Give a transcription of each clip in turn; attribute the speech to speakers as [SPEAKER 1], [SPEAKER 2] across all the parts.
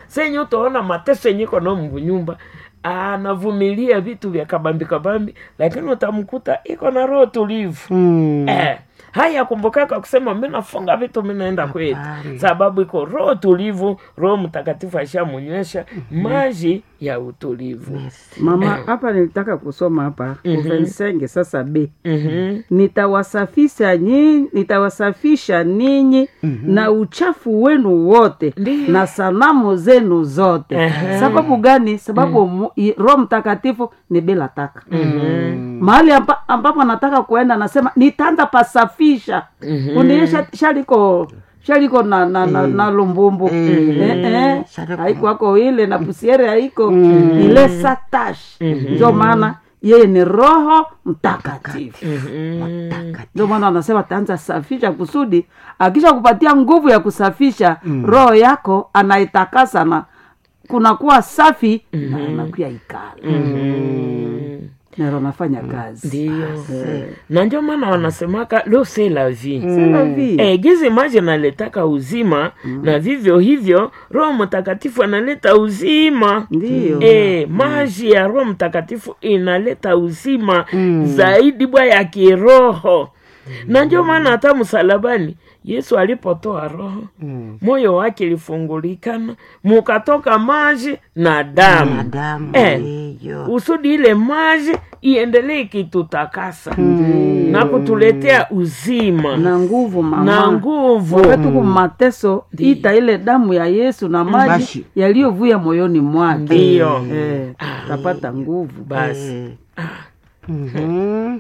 [SPEAKER 1] senye utaona mateso yenye iko nao mvunyumba anavumilia vitu vya kabambi kabambi lakini utamkuta iko na roho tulivu
[SPEAKER 2] Mm.
[SPEAKER 1] eh, haya kumbukaka kusema mi nafunga vitu mi naenda kwetu
[SPEAKER 2] Hapana.
[SPEAKER 1] sababu iko roho tulivu roho mtakatifu ashamunywesha maji ya utulivu
[SPEAKER 3] mama hapa nilitaka kusoma hapa kuvensenge sasa b
[SPEAKER 1] Mhm.
[SPEAKER 3] nitawasafisha nyinyi nitawasafisha ninyi na uchafu wenu wote
[SPEAKER 1] Ndiyo.
[SPEAKER 3] na sanamu zenu zote
[SPEAKER 1] Ehe.
[SPEAKER 3] sababu gani sababu mu- i- roho mtakatifu ni bila taka mahali amba, ambapo anataka kuenda anasema nitaanza pasafisha
[SPEAKER 1] Mhm.
[SPEAKER 3] undiye sha- shaliko shaliko na, na, na, na lumbumbu eh, eh,
[SPEAKER 2] Shaliko.
[SPEAKER 3] haiko ako ile na pusiere haiko ile satash ndio maana yeye ni roho mtakatifu ndio maana anasema taanza safisha kusudi akisha kupatia nguvu ya kusafisha roho yako anaitakasa na kunakuwa safi na anakuya ikala naro anafanya kazi
[SPEAKER 1] ndiyo na ndio maana wanasemaka lo se la vie
[SPEAKER 3] C'est la vie.
[SPEAKER 1] Eh, gizi maji analetaka uzima na vivyo hivyo roho mtakatifu analeta uzima
[SPEAKER 3] Ndiyo.
[SPEAKER 1] Eh, maji ya roho mtakatifu inaleta uzima zaidi bwa ya kiroho na ndio maana hata msalabani yesu alipotoa roho moyo wake ilifungulikana mukatoka maji na damu
[SPEAKER 2] Madamu
[SPEAKER 1] Eh,
[SPEAKER 2] hiyo.
[SPEAKER 1] usudi ile maji iendelee ikitutakasa na kutuletea uzima
[SPEAKER 3] na nguvu mama
[SPEAKER 1] na nguvu
[SPEAKER 3] wakati ku mateso ita ile damu ya yesu na maji
[SPEAKER 2] Maji.
[SPEAKER 3] yaliyovuya moyoni mwake
[SPEAKER 1] Ndiyo.
[SPEAKER 3] eh, tapata nguvu
[SPEAKER 1] basi
[SPEAKER 2] Mhm.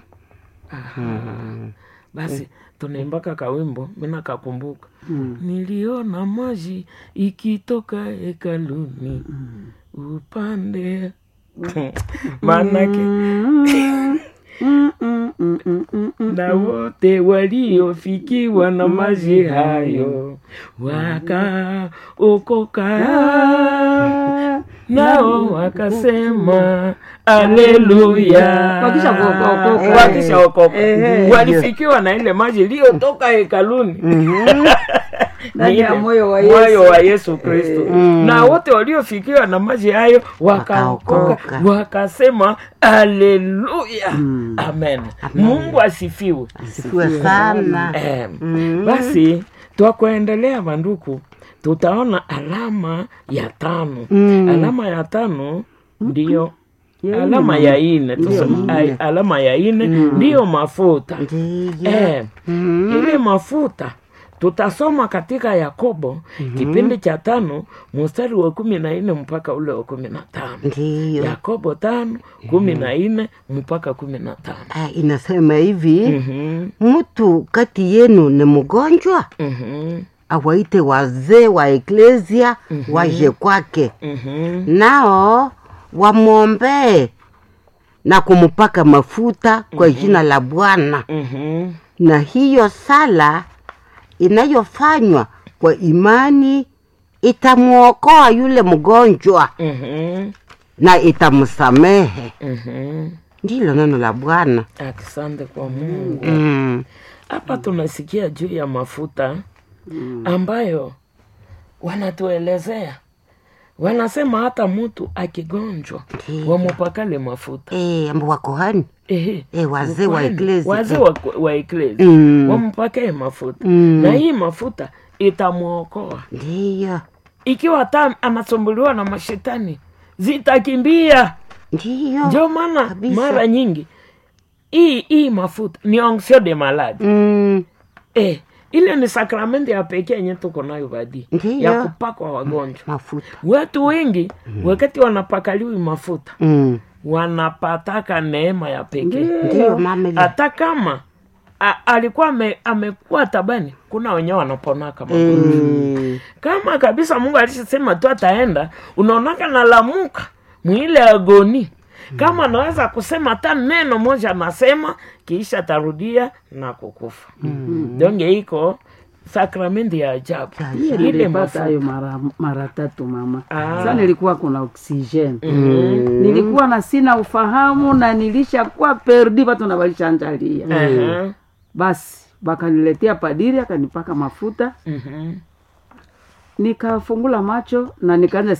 [SPEAKER 1] basi tunaimbaka kawimbo mina kakumbuka niliona maji ikitoka hekaluni upande maanake
[SPEAKER 3] Mm, mm, mm, mm, mm, mm.
[SPEAKER 1] na wote waliofikiwa na maji hayo wakaokoka nao wakasema aleluya
[SPEAKER 3] Wakisha kuokoka.
[SPEAKER 1] wakishaokoka
[SPEAKER 3] Ehe.
[SPEAKER 1] walifikiwa na ile maji iliyotoka hekaluni
[SPEAKER 3] Ndani ya
[SPEAKER 1] Ni ile
[SPEAKER 3] moyo wa
[SPEAKER 1] moyo
[SPEAKER 3] Yesu.
[SPEAKER 1] wa yesu kristo na wote waliofikiwa na maji hayo wakaokoka
[SPEAKER 2] Wakaokoka.
[SPEAKER 1] wakasema aleluya amen mungu asifiwe
[SPEAKER 2] Sifiwe sana.
[SPEAKER 1] Eh, basi twakuendelea manduku tutaona alama ya tano alama ya tano ndiyo
[SPEAKER 3] Ya
[SPEAKER 1] alama ya ine tuseme, ai- alama ya ine ndiyo mafuta
[SPEAKER 2] Ndiyo.
[SPEAKER 1] eh, ile mafuta tutasoma katika yakobo kipindi cha tano mstari wa kumi na nne mpaka ule wa kumi na tano
[SPEAKER 2] Ndiyo.
[SPEAKER 1] yakobo tano kumi na nne mpaka kumi na tano
[SPEAKER 2] Ah, inasema hivi
[SPEAKER 1] Mhm,
[SPEAKER 2] mtu kati yenu ni mgonjwa
[SPEAKER 1] mhm,
[SPEAKER 2] awaite wazee wa eklesia waje kwake
[SPEAKER 1] mhm.
[SPEAKER 2] nao wamwombee na kumpaka mafuta kwa jina la bwana
[SPEAKER 1] Mhm,
[SPEAKER 2] na hiyo sala inayofanywa kwa imani itamwokoa yule mgonjwa
[SPEAKER 1] mhm,
[SPEAKER 2] na itamsamehe
[SPEAKER 1] mhm.
[SPEAKER 2] ndilo neno la bwana
[SPEAKER 1] asante kwa mungu
[SPEAKER 2] mm.
[SPEAKER 1] hapa tunasikia juu ya mafuta ambayo wanatuelezea wanasema hata mtu akigonjwa wamupakale mafuta
[SPEAKER 2] e, ambo wakohani
[SPEAKER 1] Ehe.
[SPEAKER 2] e, wazee wa
[SPEAKER 1] Kwani,
[SPEAKER 2] eklesia
[SPEAKER 1] wazee wa, wa eklesi
[SPEAKER 2] Mm.
[SPEAKER 1] wampakee mafuta
[SPEAKER 2] Mm.
[SPEAKER 1] na hii mafuta itamwokoa
[SPEAKER 2] ndiyo
[SPEAKER 1] ikiwa hata anasumbuliwa na mashetani zitakimbia
[SPEAKER 2] ndiyo
[SPEAKER 1] ndio maana
[SPEAKER 2] kabisa.
[SPEAKER 1] mara nyingi hii hii mafuta ni onction de malade
[SPEAKER 2] mm.
[SPEAKER 1] eh, ile ni sakramenti ya pekee yenye tuko nayo badi
[SPEAKER 2] Ndiyo.
[SPEAKER 1] ya kupakwa wagonjwa
[SPEAKER 2] mafuta
[SPEAKER 1] watu wengi wakati wanapakaliwi mafuta
[SPEAKER 2] mm.
[SPEAKER 1] wanapataka neema ya pekee
[SPEAKER 2] ndiyo mama ile.
[SPEAKER 1] hata kama a, alikuwa ame, amekuwa tabani kuna wenyewe wanaponaka magonjwa
[SPEAKER 2] mm.
[SPEAKER 1] kama kabisa mungu alishasema tu ataenda unaonaka nalamuka mwile agoni kama anaweza kusema hata neno moja anasema kiisha tarudia na kukufa donge iko sakramenti ya ajabu
[SPEAKER 3] Hiyo
[SPEAKER 1] ile
[SPEAKER 3] nilipata
[SPEAKER 1] mafuta
[SPEAKER 3] hayo mara, mara tatu mama
[SPEAKER 1] Ah.
[SPEAKER 3] sasa nilikuwa kuna oksijeni nilikuwa na sina ufahamu na nilishakuwa perdi watu na walishanjalia
[SPEAKER 1] Aha.
[SPEAKER 3] basi bakaniletea padiri akanipaka mafuta
[SPEAKER 1] Mhm.
[SPEAKER 3] nikafungula macho na nikaanza